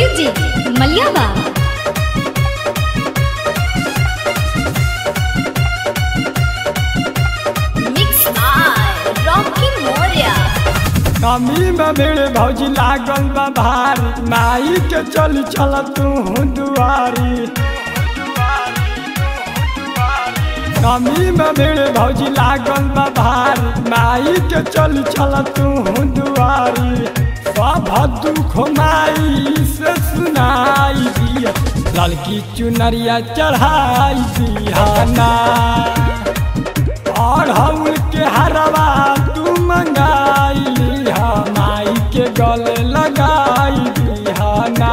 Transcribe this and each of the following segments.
Music मलियाबा mix by Rocky Moriya कमी में मेरे भौजी लागल बा भारी माई के चल चल तू दुआरी कमी में मेरे भौजी लागल बा भारी माई के चल चल तू दुआरी सब दुख माई से सुनाई दिया लड़की चुनरिया चढ़ाई दिहाना और हम के हरवा तू मंगाई लिहा माई के गले लगाई दिहाना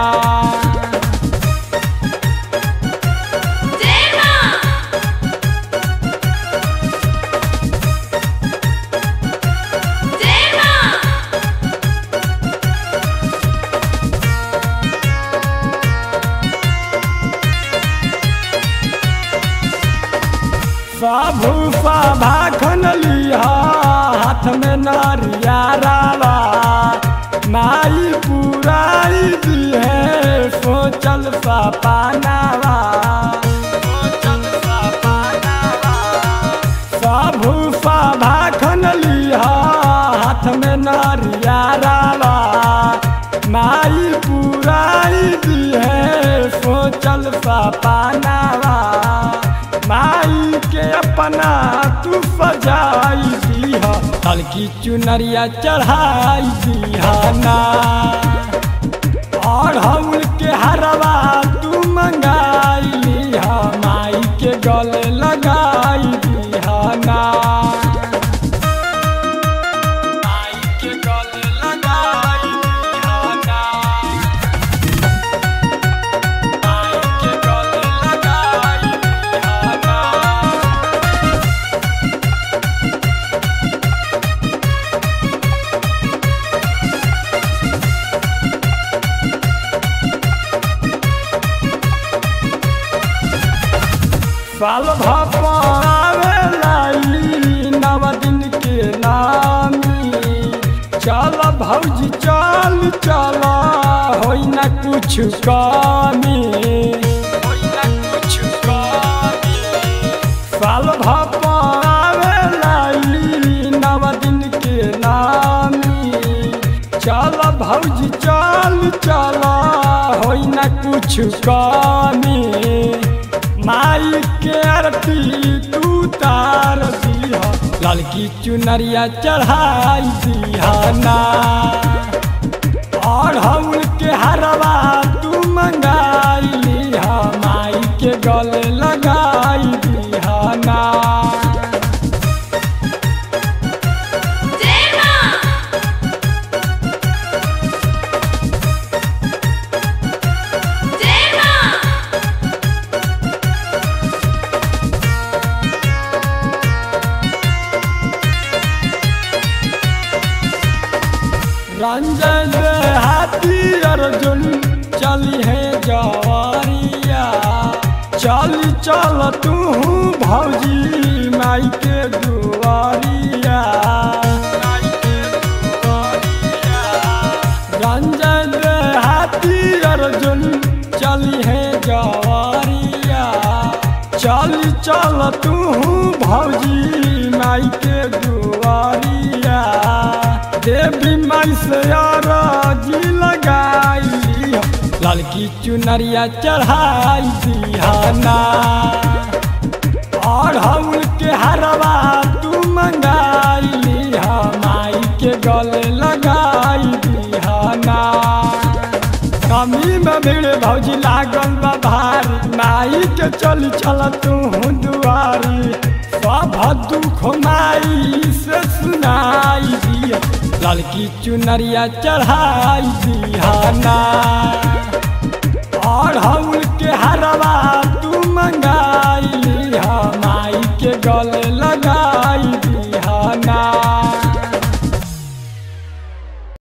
साबु साभा खन लिहा हाथ में नारिया रावा माई पुराई दी है सोचल सा पानावा सोचल सा पानावा साबु साभा खन लिहा हाथ में नारिया रावा माई पुराई दी है सोचल सा पानावा माई के अपना तू सजाई दीहा हल्की चुनरिया चढ़ाई दीहाना और हम के हरवा तू मंगाई लिहा माई के गले लगाई दीहाना माई के गले लगाई दीहाना माई के गले लगाई दीहाना साल भापावेलाई नव दिन के नामी चल भौजी चल चल होई न कुछ कमी होई न कुछ कमी साल भापावेलाई नव दिन के नामी चल भौजी चल चल होई न कुछ कमी माई के आरती तू तार दिहा लड़की चुनरिया चढ़ाई दिहाना और हम के हरवा तू मंगाई लिहा माई के गले लगाई दिहाना रंजन हाथी अर्जुन चली है जवारिया चल चल तू भौजी माई के दुआरिया माई के दुआरिया। रंजन हाथी अर्जुन चली है जवारिया चल चल तू भौजी माई के दुआरिया देवी माई से राजी लगाई लड़की चुनरिया चढ़ाई दिहाना और हम के हरवा तू मंगाई लिहा माई के गले लगाई दिहाना कमी में मेरे भौजी लागल बा भारी माई के चल चल तू दुआरी सब दुख माई से सुनाई दिया लड़की चुनरिया चढ़ाई दिहाना और हम के हरा